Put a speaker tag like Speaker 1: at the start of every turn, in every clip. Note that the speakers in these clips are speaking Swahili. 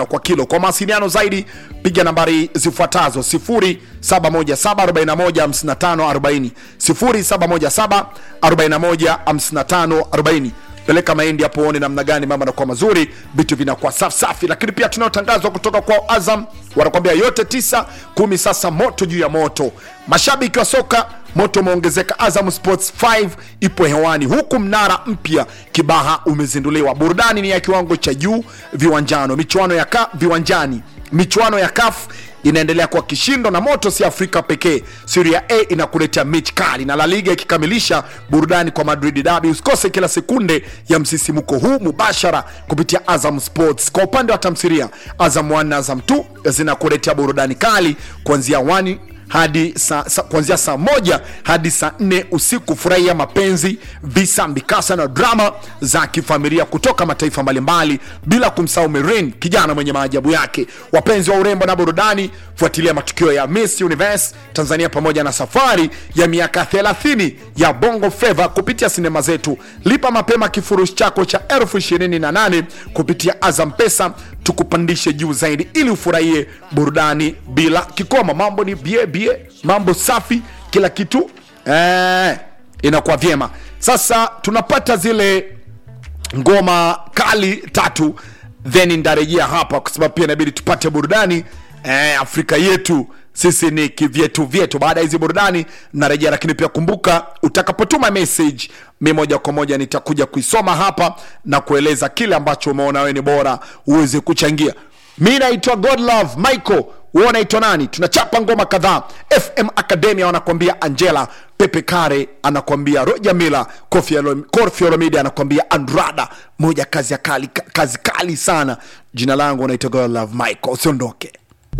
Speaker 1: kwa kilo. Kwa mawasiliano zaidi piga nambari zifuatazo 0717415540, 0717415540. Peleka mahindi hapo uone namna gani mama anakuwa mazuri, vitu vinakuwa safi safi. Lakini pia tunaotangazwa kutoka kwa Azam wanakwambia yote tisa kumi, sasa moto juu ya moto. Mashabiki wa soka moto umeongezeka. Azam Sports 5 ipo hewani, huku mnara mpya Kibaha umezinduliwa. Burudani ni ya kiwango cha juu viwanjano, michuano ya ka, viwanjani michuano ya CAF inaendelea kwa kishindo na moto si Afrika pekee. Serie A inakuletea mechi kali na La Liga ikikamilisha burudani kwa Madrid Derby. Usikose kila sekunde ya msisimuko huu mubashara kupitia Azam Sports. Kwa upande wa tamthilia, Azam 1 na Azam 2 zinakuletea burudani kali kuanzia 1 hadi sa, sa, kuanzia saa moja hadi saa nne usiku. Furahia mapenzi, visa, mikasa na drama za kifamilia kutoka mataifa mbalimbali, bila kumsahau Merin, kijana mwenye maajabu yake. Wapenzi wa urembo na burudani, fuatilia matukio ya Miss Universe Tanzania pamoja na safari ya miaka 30 ya Bongo Flava kupitia sinema zetu. Lipa mapema kifurushi chako cha elfu ishirini na nane kupitia Azam Pesa, tukupandishe juu zaidi ili ufurahie burudani bila kikomo. Mambo ni bie bie, mambo safi, kila kitu eh, inakuwa vyema. Sasa tunapata zile ngoma kali tatu, then ndarejea hapa kwa sababu pia inabidi tupate burudani eh, Afrika yetu sisi ni kivyetu vyetu. Baada ya hizi burudani narejea, lakini pia kumbuka, utakapotuma message mi moja kwa moja nitakuja kuisoma hapa na kueleza kile ambacho umeona wewe ni bora uweze kuchangia. Mi naitwa Godlove Michael, wewe unaitwa nani? Tunachapa ngoma kadhaa. FM Academia wanakuambia Angela, Pepe Kare anakuambia Roger Miller, Koffi Olom- Koffi Olomide anakuambia Andrada, moja kazi ya kali, kazi kali sana. Jina langu naitwa Godlove Michael, usiondoke.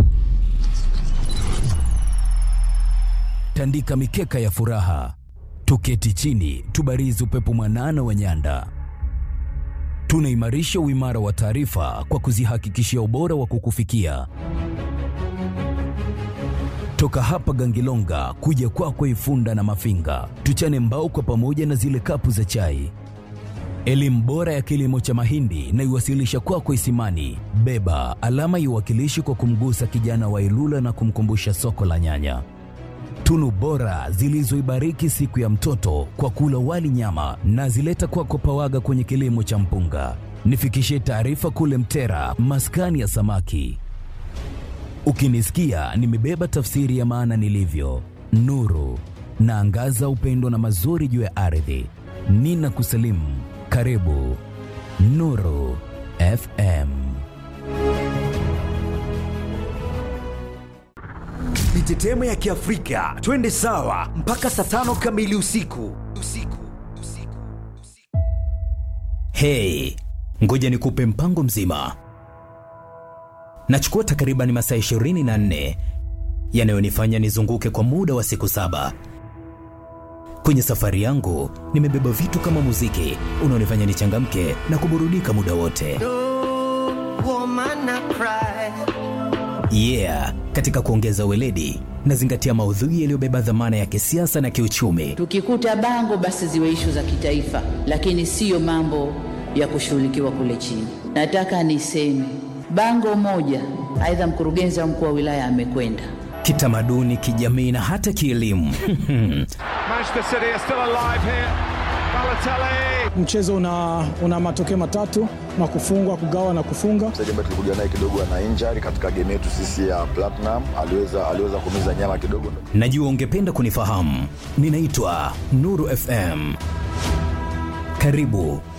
Speaker 2: tandika mikeka ya furaha, tuketi chini, tubarizi upepo mwanana wa nyanda. Tunaimarisha uimara wa taarifa kwa kuzihakikishia ubora wa kukufikia toka hapa Gangilonga kuja kwako Ifunda na Mafinga, tuchane mbao kwa pamoja na zile kapu za chai. Elimu bora ya kilimo cha mahindi na iwasilisha kwako Isimani. Beba alama iwakilishi kwa kumgusa kijana wa Ilula na kumkumbusha soko la nyanya tunu bora zilizoibariki siku ya mtoto kwa kula wali nyama na zileta kwako Pawaga kwenye kilimo cha mpunga. Nifikishie taarifa kule Mtera, maskani ya samaki. Ukinisikia nimebeba tafsiri ya maana nilivyo, nuru naangaza upendo na mazuri juu ya ardhi. Nina kusalimu, karibu Nuru FM.
Speaker 3: Mitetemo ya Kiafrika, twende sawa mpaka saa tano kamili usiku.
Speaker 2: Hey, ngoja nikupe mpango mzima. Nachukua takriban masaa 24 yanayonifanya nizunguke kwa muda wa siku saba. Kwenye safari yangu nimebeba vitu kama muziki unaonifanya nichangamke na kuburudika muda wote.
Speaker 4: woman I cry.
Speaker 2: Yeah, katika kuongeza weledi nazingatia maudhui yaliyobeba dhamana ya kisiasa na kiuchumi.
Speaker 5: Tukikuta bango basi ziwe ishu za kitaifa, lakini siyo mambo ya kushughulikiwa kule chini. Nataka niseme bango moja, aidha mkurugenzi au mkuu wa wilaya amekwenda
Speaker 2: Kitamaduni, kijamii na hata kielimu.
Speaker 6: Manchester City are still alive here. Balotelli.
Speaker 7: mchezo una, una matokeo matatu na kufungwa kugawa na kufunga
Speaker 8: mchezaji ambaye tulikuja naye kidogo ana injury katika game yetu sisi ya Platinum, aliweza aliweza kumiza nyama kidogo.
Speaker 2: Najua ungependa kunifahamu. Ninaitwa Nuru FM. Karibu